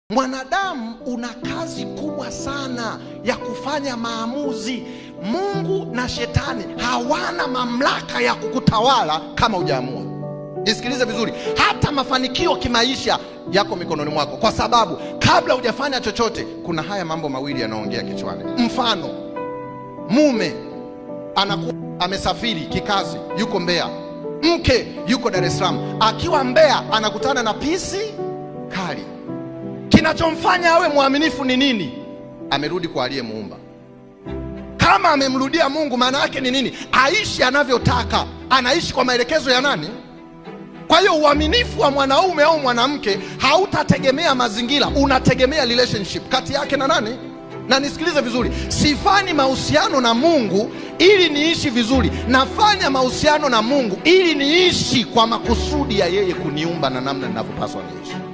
Mwanadamu una kazi kubwa sana ya kufanya maamuzi. Mungu na shetani hawana mamlaka ya kukutawala kama hujaamua. Nisikilize vizuri, hata mafanikio kimaisha yako mikononi mwako, kwa sababu kabla hujafanya chochote, kuna haya mambo mawili yanaongea kichwani. Mfano, mume anakuwa amesafiri kikazi, yuko Mbeya, mke yuko Dar es Salaam. Akiwa Mbeya anakutana na pisi kali Kinachomfanya awe mwaminifu ni nini? Amerudi kwa aliyemuumba. Kama amemrudia Mungu, maana yake ni nini? Aishi anavyotaka, anaishi kwa maelekezo ya nani? Kwa hiyo uaminifu wa mwanaume au mwanamke hautategemea mazingira, unategemea relationship kati yake na nani? Na nisikilize vizuri, sifanyi mahusiano na Mungu ili niishi vizuri, nafanya mahusiano na Mungu ili niishi kwa makusudi ya yeye kuniumba na namna ninavyopaswa niishi.